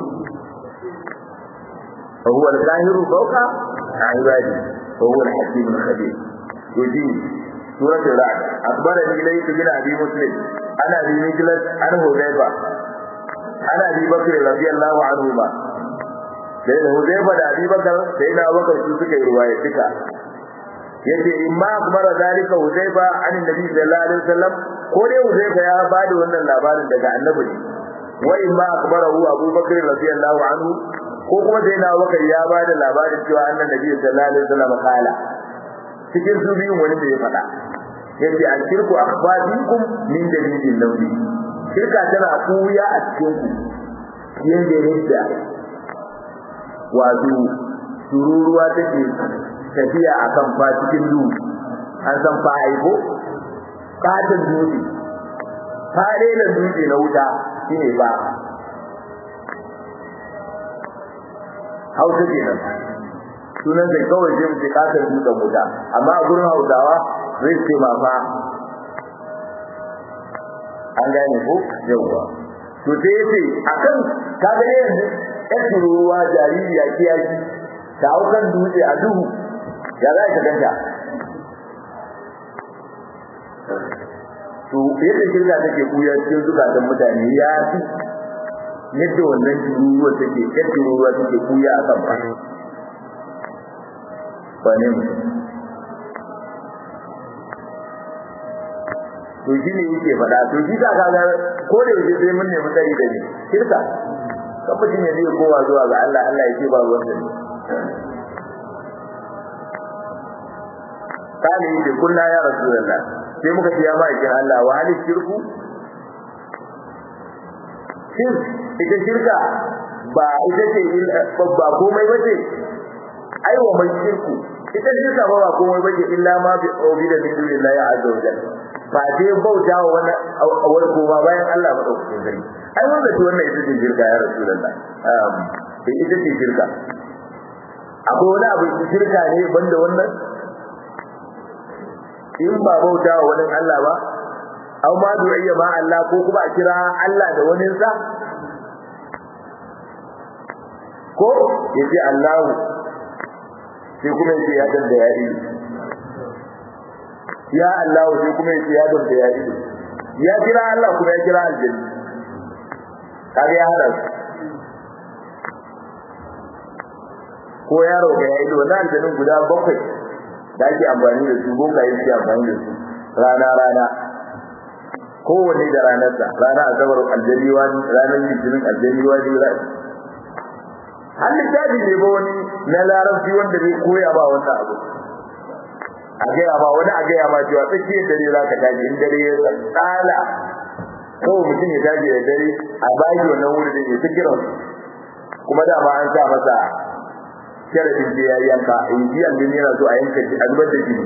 wa huwa al-qahir fawqa ibadi wa huwa al-hakim al-khabir yuji سورة الرعد أخبرني إليك بن أبي مسلم أنا أبي مجلس عن حذيفة عن أبي بكر رضي الله عنهما sai da Huzaifa da Abi Bakar sai na Bakar su suka yi ruwaya duka yace imma akbara zalika Huzaifa an Nabi sallallahu alaihi wasallam ko dai Huzaifa ya bada wannan labarin daga Annabi wa imma akbarahu Abu Bakar radiyallahu anhu ko kuma sai na Bakar ya bada labarin cewa annan Nabi sallallahu alaihi wasallam kala cikin su biyun wani da ya faɗa yace an kirku akhbarikum min dalilin nabi shirka tana kuya a cikin ku yanda yadda wato tururuwa take tafiya akan fa cikin duhu an san fa aiko fatan dutse fare da dutse na wuta shine ba hausa kenan sunan da kawai sai muke katar dutsen wuta amma a gurin hausawa zai ce ma fa an gane ko yawwa to sai yace akan kaga yanzu ɗan tururuwa jaririya kiyashi ta hau kan dutse a duhu ya za ka ganta to yadda shirka take kuya cikin zukatan mutane ya fi yadda wannan tururuwa take ɗan tururuwa take kuya a kan fa ba ne mutum to shi ne yake faɗa to shi ka kaga ko da yake sai mun nemi tsari da ni shirka kan mutum ya zai kowa zuwa ga Allah Allah ya ce ba ruwan sa ne kale yi da kullu ya rasulullah sai muka ce ya ma'aikin Allah wa hali shirku shin ita shirka ba ita ce ba komai ba ce ai wa mai shirku ita shirka ba ba komai ba ce illa ma bi obi da min dunillahi azza wa jalla ba dai bauta wa wani awar koma bayan Allah ba dauke gari ai wanda ce wannan ita ce shirka ya rasulullah um ita ce shirka akwai wani abu shirka ne banda wannan in ba bauta wa wani Allah ba aw ma du'iya ma Allah ko kuma a kira Allah da wani sa ko yace Allah sai kuma yace ya dan da ya yi ya Allah sai kuma yace ya dan da ya yi ya kira Allah kuma ya kira aljanna kage ya hada ko yaro ga ya yi wannan aljannin guda bakwai da ake amfani da su boka yake amfani da su rana rana kowanne da ranarsa rana asabar aljariwa ranar litinin aljariwa ne har littafi ne ba wani na larabci wanda zai koya ba wannan abu a gaya ma wani a gaya ma cewa tsakiyar dare za ka tashi in dare ya tsala kawai mutum ya tashi da dare a baki wannan wuri da ke ta kiran kuma dama an sa masa sharadin da ya yanka in ji an yana so a yanka shi a zubar da shi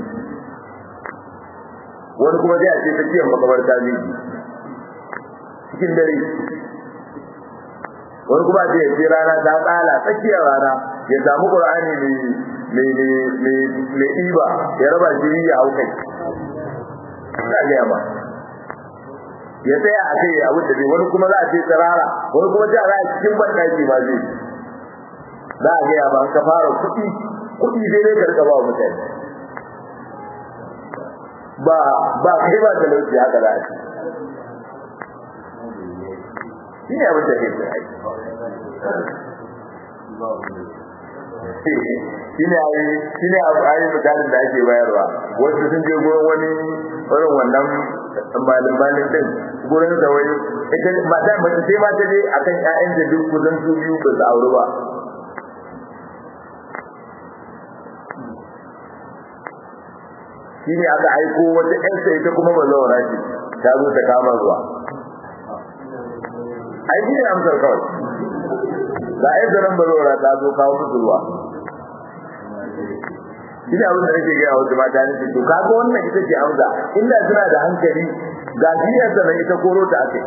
wani kuma zai a ce tsakiyar makabarta ne cikin dare wani kuma zai ya ce rana ta tsala tsakiyar rana ya samu qur'ani mai mai ɗiba ya raba shi ya hau kai ina gaya ba ya tsaya a kai abin da zai wani kuma za a ce tsirara wani kuma za a cikin banɗaki ma zai za a gaya ba ka fara kuɗi kuɗi zai ne karka ba mutane ba ba kai ba talauci haka za a ce shi ne abin da ke tsaye shine ayi shine abu ayi misalin da ake bayarwa wasu sun je gurin wani irin wannan malin malin din gurin da wai ita ba ta mace sai ma ta je akan ƴaƴan da duk kusan su biyu ba su aure ba shine aka aiko wata ƴan sai ita kuma bazawara ce ta zo ta kama zuwa ai shine amsar kawai ga ai zaran bazawara ta zo kawo musu ruwa ina abin da nake gaya wasu mata ne to kaga wannan ita ce amsa inda suna da hankali ga jiyar da ita koro ta ake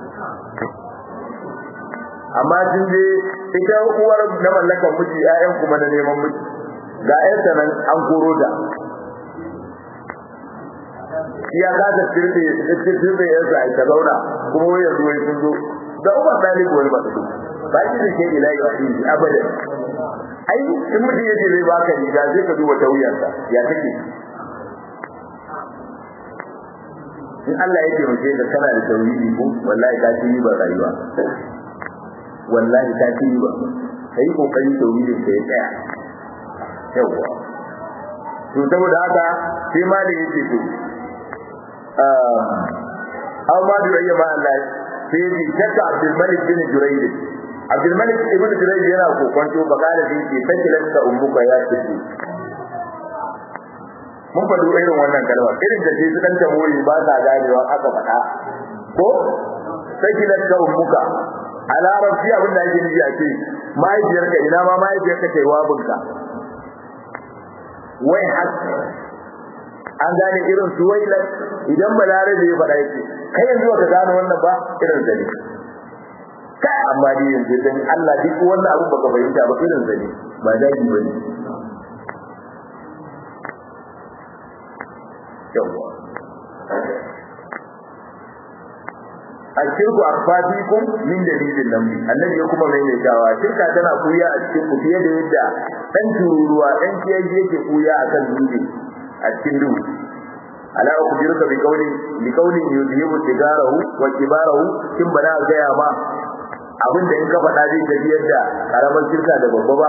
amma sun je ita uwar na mallakan miji ƴaƴan kuma na neman miji ga ƴaƴan nan an koro ta ya ka ta tirbe tirbe yansa ai ta zauna kuma wai yanzu wai sun zo da umar dalib wani ba su ba shi da ke ilahi wa abadan ai in mutum yace zai baka riga zai ka duba ta wuyarsa ya take in Allah ya taimake ka kana da tauhidi ko wallahi ka ci riba rayuwa wallahi ka ci riba kai kokari tauhidin ka ya tsaya yawa to saboda haka sai ma da yake to aw ma da yayya ma Allah sai ji shakka Abdul Malik bin Jurayd Abdul Malik ibn Jurayj yana kokonto bakala da yake sakilanka ummuka ya tafi mun faɗo irin wannan kalma irin da sai sukan ta moyi ba sa ganewa aka faɗa ko sakilanka ummuka a larabci abin da ake nufi a ce mahaifiyarka ina ma mahaifiyarka ta yi wabinka wai har an gane irin su wailan idan balarabe ya faɗa yake kai yanzu ka gane wannan ba irin zane kai amma dai yanzu dan Allah duk wannan abu baka fahimta ba irin zane ba daji bane yawa ashirku akfatikum min dalilin nan annabi ya kuma maimaitawa shirka tana kuya a cikin ku fiye da yadda dan tururuwa dan kiyaye yake kuya akan dutse a cikin duhu ala ukhbiruka bi qawli bi qawli yudhibu sigarahu wa kibarahu kin bana gaya ma abinda in ka faɗa zai tafiyar da karamar shirka da babba ba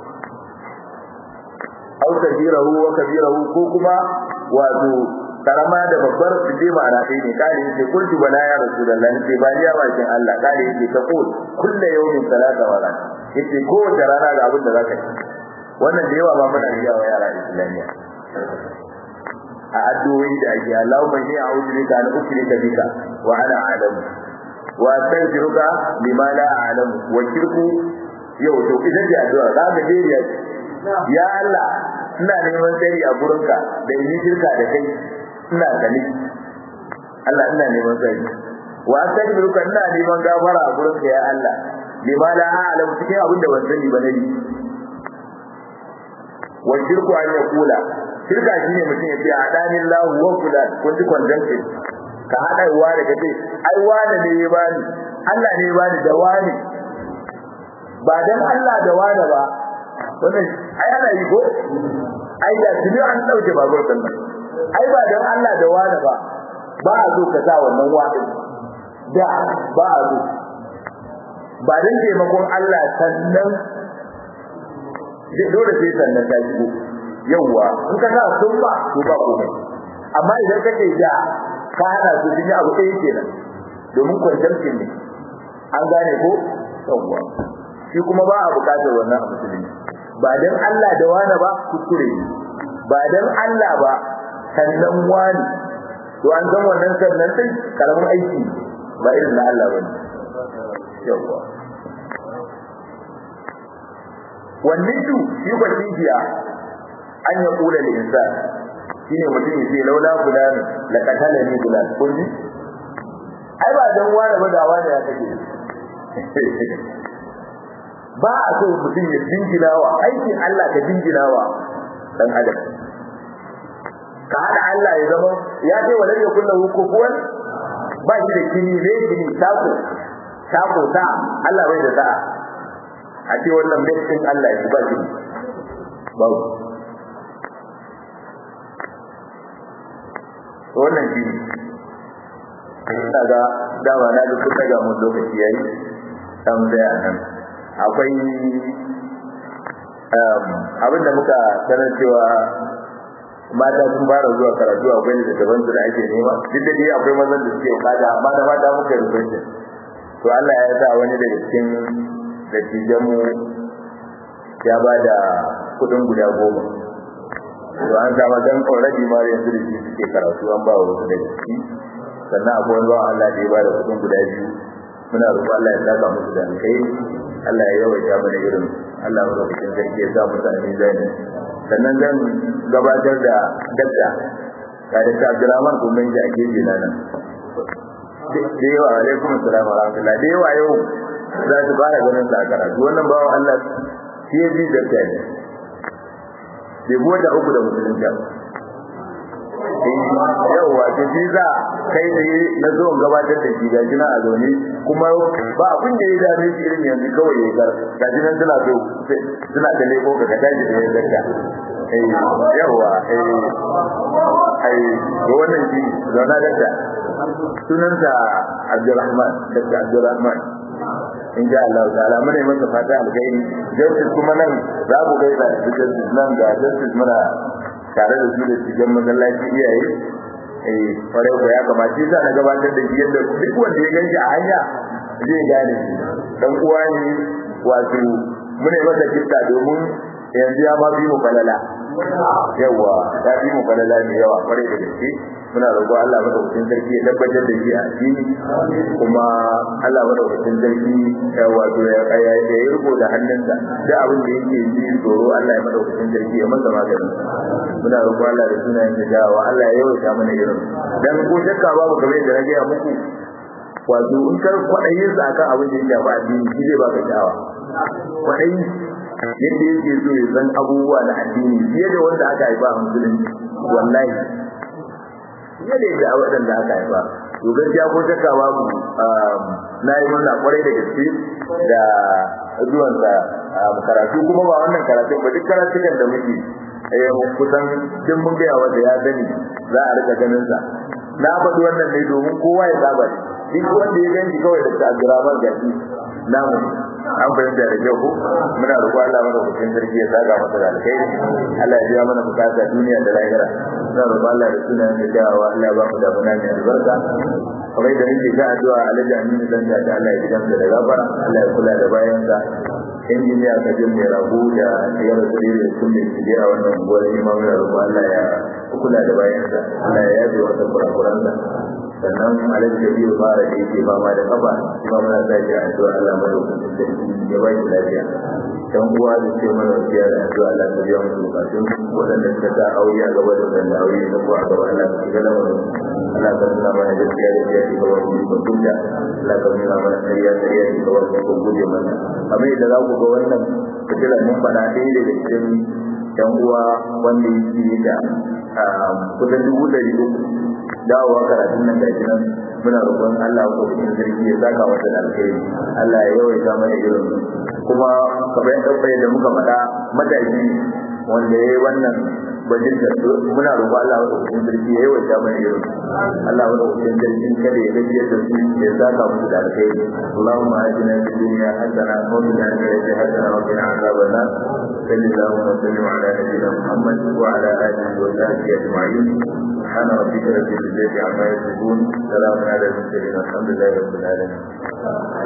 au kabirahu wa kabirahu ko kuma wato karama da babbar su je ma'ana ɗaya ne kare yake kultu bala ya rasulullah ce ba ya bakin Allah kare yake ta kul kullu yawmin salata wa ran yace kowace rana ga abin da zaka yi wannan da yawa ba muna riya wa yara islamiyya a addu'o'i da ake Allahumma inni a'udhu bika an ushrika bika wa ana a'lamu wa astaghfiruka bima la a'lamu wa shirku yau to idan da addu'a za ka dariya ya Allah ina neman tsari a gurinka da yi shirka da kai ina gani Allah ina neman tsari wa astaghfiruka ina neman gafara a gurinka ya Allah bima la a'lamu cikin abin da ban sani ba ne wa shirku an yaqula shirka shine mutum ya ce adanin lahu wa fulan kun ji conjunction ka hada uwa da kace ai wani ne ya bani Allah ne ya bani da wani ba dan Allah da wani ba wannan ai ana yi ko ai da tuni an dauke babur din nan ai ba dan Allah da wani ba ba a zo ka sa wannan wani da ba a zo ba dan taimakon Allah sannan dole sai sannan ta shigo yawwa in ka sa sun ba to ba komai amma idan kake da ka hada su cikin abu ɗaya kenan domin kwantamkin ne an gane ko yawwa shi kuma ba a buƙatar wannan a musulmi ba dan Allah da wani ba kuskure ne ba dan Allah ba sannan wani to an san wannan sannan sai karamin aiki ba irin na Allah bane yawwa wannan su shi ba jiya an ya kula da insan shine mutum ya ce laula fulani la katala ni fulan kun ji ai ba dan wani ba da wani ya kake ba a so mutum ya jingilawa aikin Allah ka jingilawa dan adam ka hada Allah ya zama ya ce wa lam yakul lahu kufuwan ba shi da kini ne kini tako tako ta Allah bai da sa'a a ce wannan bai cikin Allah ya ba shi babu wannan shi daga dama na duk daga mun lokaci yayi dan da nan akwai abin da muka sanar cewa mata sun fara zuwa karatu akwai da daban su da ake nema duk da dai akwai mazan da suke kada amma da mata muka yi rubuce to Allah ya sa wani daga cikin dattijan mu ya ba da kudin guda goma to an sa mazan already ma yanzu da shi suke karatu an ba wasu daga ciki sannan akwai wani bawan Allah da ya ba da kudin guda biyu muna roƙon Allah ya saka musu da alkhairi Allah ya yawaita mana irin Allah ya roƙi cikin sarki ya sa musu a mizani sannan zan gabatar da dakta ga da Abdulrahman kuma ji a gefe na nan da yawa alaikum assalam wa rahmatullah da yawa yau za su fara ganin sa karatu wannan bawan Allah shi ya ji dakta ne bai buwa da uku da musulunta yauwa ta shi za kai da na zo gabatar da shi ga jina a zaune kuma ba abin da ya dame shi irin yanzu kawai ya gar ga jinan suna so suna da leko ka tashi da ya zarta yauwa ai ga wannan shi zauna dakta sunansa Abdulrahman dakta Abdulrahman in ja Allah ta'ala muna yi masa fata alkhairi justice kuma nan za mu gaisa da justice nan ga justice muna tare da su da cikin masallaci iyaye eh fare ko ya kamata sai na gabatar da shi yadda duk wanda ya ganshi a hanya zai gane shi dan uwa ne wato muna masa kitta domin yanzu ya ma bi mu falala yawa ya bi mu falala ne yawa kware da gaske muna roƙo Allah madaukakin sarki ya tabbatar da shi a addini kuma Allah madaukakin sarki ya wato ya ya yi riko da hannunsa da abin da yake ji tsoro Allah ya madaukakin sarki ya masa magani muna roƙo Allah da sunayen da jawa Allah ya yawaita mana irin dan ko shakka babu kamar yadda na gaya muku wato in kar kwaɗayi sa akan abin da ya shafi addini shi zai baka sha'awa kwaɗayi yadda yake so ya san abubuwa na addini fiye da wanda aka haifa a musulunci wallahi fiye da yadda waɗanda aka haifa to gaskiya ko shakka babu na yi murna kwarai da gaske da zuwansa karatu kuma ba wannan karatu ba duk karatukan da muke kusan duk mun gaya wanda ya gani za a rika ganin sa na faɗi wannan ne domin kowa ya saba duk wanda ya ganci kawai da Abdurrahman Gaji namu an fahimta da kyau ko muna roƙo Allah mana hukun sarki ya saka masa da alkhairi Allah ya biya mana bukata duniya da lahira muna roƙo Allah da sunan da jawa Allah ya ba mu da muna mai albarka kamar da nake ga addu'a Alhaji Aminu dan da Allah ya gidan da gafara Allah ya kula da bayan sa injiniya ka jin mai rabu da ya rasu da sun mai shige a wannan gonar imamu da roƙo Allah ya kula da bayan sa Allah ya yabe wa kurakuran sa sannan alaji da biyu fara da yake fama da kafa kuma muna sa shi a addu'a Allah madaukakin sarki ya ba shi lafiya dan uwa da ce mana wasiya da addu'a Allah ta biya musu bukatun waɗanda suka sa aure a gaba da wanda aure da kuwa a gaba Allah ta shiga da wani Allah ta nuna mana gaskiya da ya shiga wani mutunta Allah ta nuna mana ƙarya ƙarya da shiga wani ko guje mana abin da za ku ga wannan fitila mun faɗa ɗaya daga cikin yan uwa wanda yake da kusan dubu ɗari uku dawowa karatun nan da nan muna roƙon Allah ko cikin sarki ya saka masa da alkhairi Allah ya yawaita mana irin kuma kamar yadda ɗauka da muka faɗa matashi wanda ya yi wannan bajinta muna roƙon Allah ko cikin sarki ya yawaita mana irin Allah ko cikin sarki kada ya gajiyar da su ya saka musu da alkhairi Allahumma atina fid dunya hasana wa fil akhirati hasana wa qina adhaban nar sallallahu wa sallim ala nabiyyina Muhammad wa ala alihi wa sahbihi ajma'in سبحان ربك رب العزة عما يصفون سلام على المرسلين الحمد لله رب العالمين